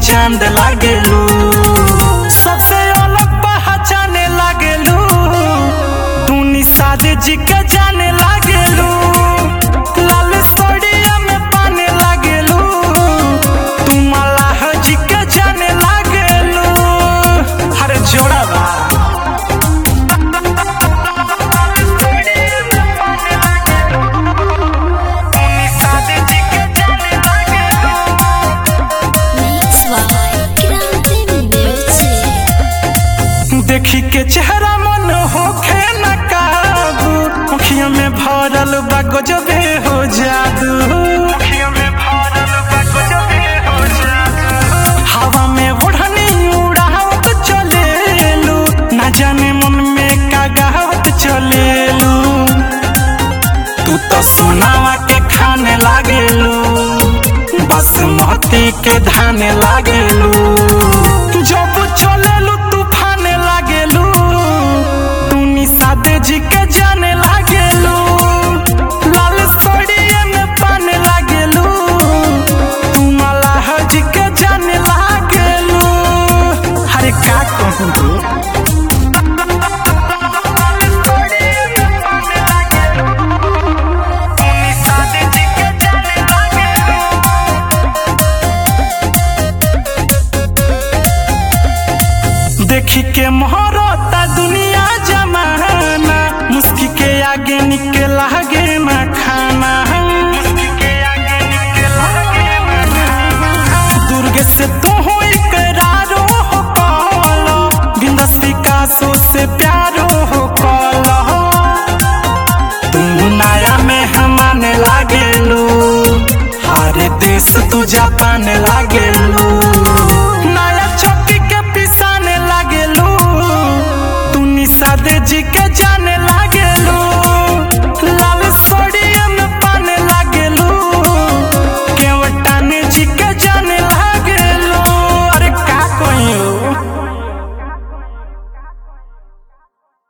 चांद लागेलू सबसे अलग पहचाने लागेलू तू निषाद जी के जाने लागेलू लाल सोडिया में पाने लागेलू तू मलाह जी के जाने लागेलू हर जोड़ा बा Mix by Grande Music. देखी के चेहरा मन होखे न काबू अखियों में भरल बा गजबे हो जादू हवा में ओढ़नी उड़ावत चलेलू ना जाने मन में का गावत चलेलू तू तो सोनावा के खाने लागेलू बासमती के धाने लागेलू जब चलेलू तूफाने लागेलू तू निषाद जी के जाने लागेलू लाल सड़िए में पाने लागेलू तू मलाह जी के जाने लागेलू अरे का कहूँ तू देखी के मोहरता दुनिया जमाना मुस्की के आगे निके लागे